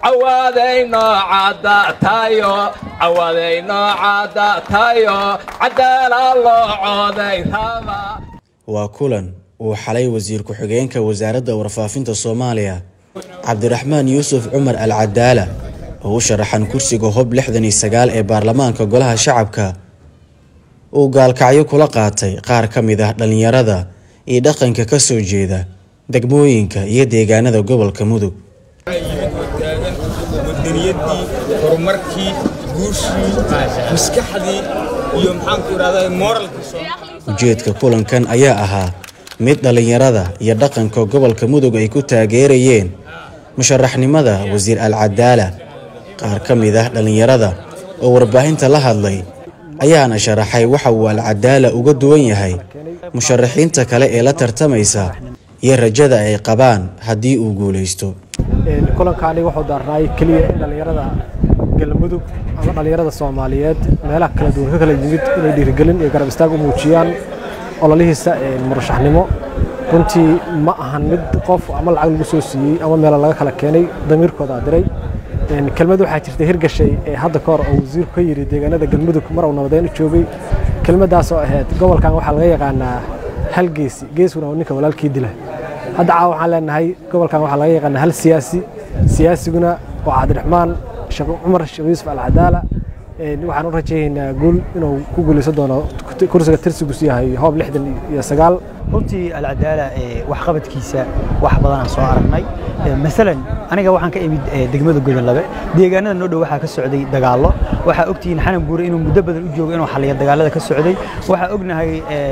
cawaadayno cadatayo cawaadayno cadatayo cadaala loo cooday raba waa kulan uu xalay wasiir ku-xigeenka wasaaradda warfaafinta soomaaliya cabdiraxmaan yuusuf cumar al cadaala oo u sharaxan kursiga hob lixdan iyo sagaal ee baarlamaanka golaha shacabka uu gaalkacyo kula qaatay qaar ka mid ah dhallinyarada iyo dhaqanka ka soo jeeda degmooyinka iyo deegaanada gobolka mudug wadaniyadii horumarkii guushii maskaxdii iyo maxaanku idhahda moralkii ujeedka kulankan ayaa ahaa mid dhallinyarada iyo dhaqanka gobolka mudug ay ku taageerayeen musharaxnimada wasiir al cadaala qaar ka mid ah dhallinyarada oo warbaahinta la hadlay ayaana sharaxay waxa uu al cadaala uga duwan yahay musharaxiinta kale ee la tartamaysa iyo rajada ay qabaan haddii uu guulaysto kulankaani wuxuu daarnaay keliya in dhallinyarada galmudug ama dhallinyarada soomaaliyeed meelaha kala duwan ka kala yimid inay dhiirigelin iyo garab istaag u muujiyaan ololihiisa murashaxnimo runtii ma ahan mid qof ama lacag lagu soo siiyey ama meelo laga kala keenay damiirkooda diray kelmad waxaa jirta hirgashay ee hadda ka hor oo wasiirku ka yidhi deegaanada galmudug mar uu nabadeyn u joogay kelmaddaas oo ahayd gobolkan waxaa laga yaqaanaa hal geesi geesuna oo ninka walaalkii dila hadda caawa waxaan leenahay gobolkan waxaa laga yaqaanaa hal siyaasi siyaasiguna waa cabdiraxmaan cumar sheekh yuusuf al cadaala waxaan u rajaynaynaa guul inuu ku guulaysan doono kursiga tirsigiisu yahay hoob lixdan iyo sagaal runtii alcadaala waxqabadkiisa wax badan aan soo aragnay maalan aniga waxaan ka imid degmada godanlabe deegaanada noo dhow waxaa ka socday dagaallo waxaa ogtihiin xanan buure inuu muddo badan u joogo inuu xalliyo dagaalada ka socday waxaa ognahay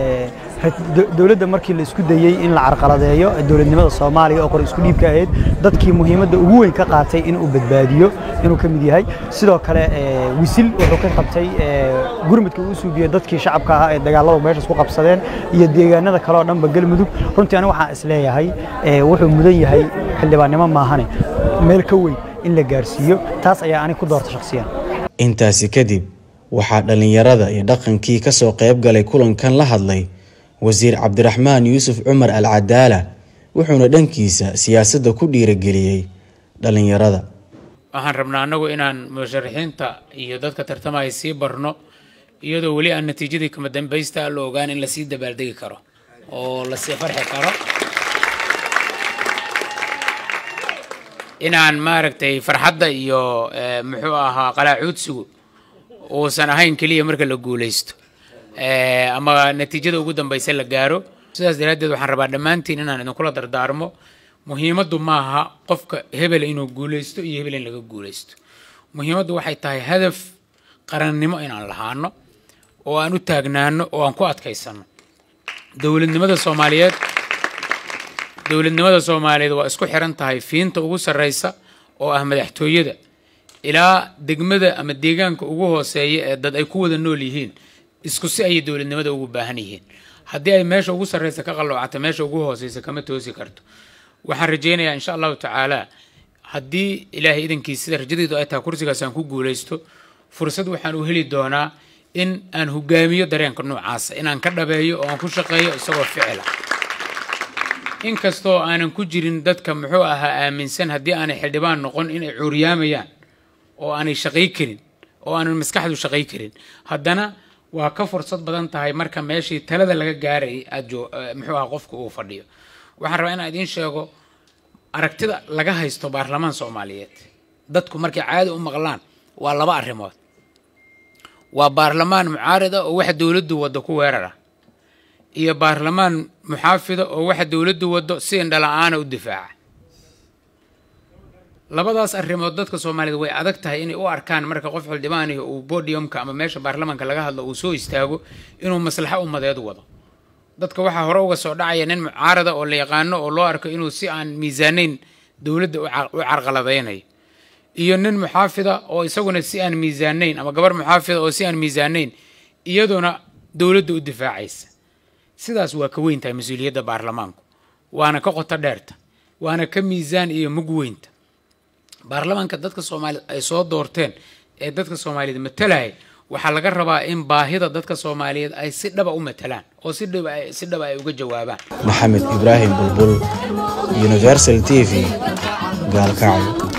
dowladda markii la isku dayey in la carqaladeeyo dowladnimada soomaaliya oo qor isku dhiibka ahayd dadkii muhiimadda ugu weyn ka qaatay inuu badbaadiyo inuu ka mid yahay sidoo kale wisil wuxuu ka qabtay gurmudka uu suubiyo dadkii shacabka ahaa ee dagaalada meeshaas ku qabsadeen iyo deegaanada kale oo dhanba galmudug runtii aniga waxaan isleeyahay wuxuu mudan yahay xildhibaannimo maahane meel ka weyn in la gaarsiiyo taas ayaa aniga ku doorta shakhsiyan intaasi kadib waxaa dhallinyarada iyo dhaqankii ka soo qayb galay kulankan la hadlay wasiir cabdiraxmaan yuusuf cumar al cadaala wuxuuna dhankiisa siyaasadda ku dhiirageliyey dhallinyarada waxaan rabnaa annagu inaan musharaxiinta iyo dadka tartamaya sii barno iyadoo weli aan natiijadii kama dambaysta la ogaan in lasii dabaaldegi karo oo lasii farxi karo inaan maaragtay farxadda iyo muxuu ahaa qalaacuudsigu uusan ahayn keliya marka la guulaysto ama natiijada ugu dambaysa la gaaro sidaas daraaddeed waxaan rabaa dhammaantiin inaan idinkula dardaarmo muhiimaddu maaha qofka hebel inuu guulaysto iyo hebel in laga guulaysto muhiimaddu waxay tahay hadaf qarannimo inaan lahaano oo aan u taagnaano oo aan ku adkaysano dowladnimada soomaaliyeed dowladnimada soomaaliyeed waa isku xiran tahay fiinta ugu sarreysa oo ah madaxtooyada ilaa degmada ama deegaanka ugu hooseeya ee dad ay ku wada nool yihiin isku si ayay dowladnimada ugu baahan yihiin haddii ay meesha ugu sarreysa ka qalloocata meesha ugu hooseysa kama toosi karto waxaan rajaynayaa insha allahu tacaala haddii ilaahay idankiis sida rajadeydu ay tahay kursigaas aan ku guulaysto fursad waxaan u heli doonaa in aan hogaamiyo dareenka noocaasa inaan ka dhabeeyo oo aan ku shaqeeyo isagoo ficila inkastoo aanan ku jirin dadka muxuu ahaa aaminsan haddii aanay xildhibaan noqon inay cuuriyaamayaan oo aanay shaqay karin oo aanan maskaxdu shaqay karin haddana waa ka fursad badan tahay marka meeshii talada laga gaarayay aad muxuu aha qofku uu fadhiyo waxaan rabaa inaan idiin sheego aragtida laga haysto baarlamaan soomaaliyeed dadku markay caadi u maqlaan waa laba arrimood waa baarlamaan mucaarida oo waxa dowladdu waddo ku weerara iyo baarlamaan muxaafida oo waxa dowladdu waddo si indhala-aana u difaaca labadaas arrimood dadka soomaaliyeed way adag tahay inay u arkaan marka qof xildhibaanihi uu bodiumka ama meesha baarlamaanka laga hadlo uu soo istaago inuu maslaxo umadeed wado dadka waxaa hore uga soo dhacaya nin mucaarada oo la yaqaano oo loo arko inuu si aan miisaanayn dowladda u carqaladaynayo iyo nin muxaafida oo isaguna si aan miisaanayn ama gabar muxaafida oo si aan miisaanayn iyaduna dowladda u difaacaysa sidaas waa ka weyn tahay mas-uuliyadda baarlamaanku waana ka qoto dheerta waana ka miisaan iyo mug weynta baarlamaanka dadka soomaaliyeed ay soo doorteen ee dadka soomaaliyeed matalaya waxaa laga rabaa in baahida dadka soomaaliyeed ay si dhaba u matalaan oo si dhaba si dhaba ay uga jawaabaan maxamed ibraahim bulbul universal t v gaalkacyo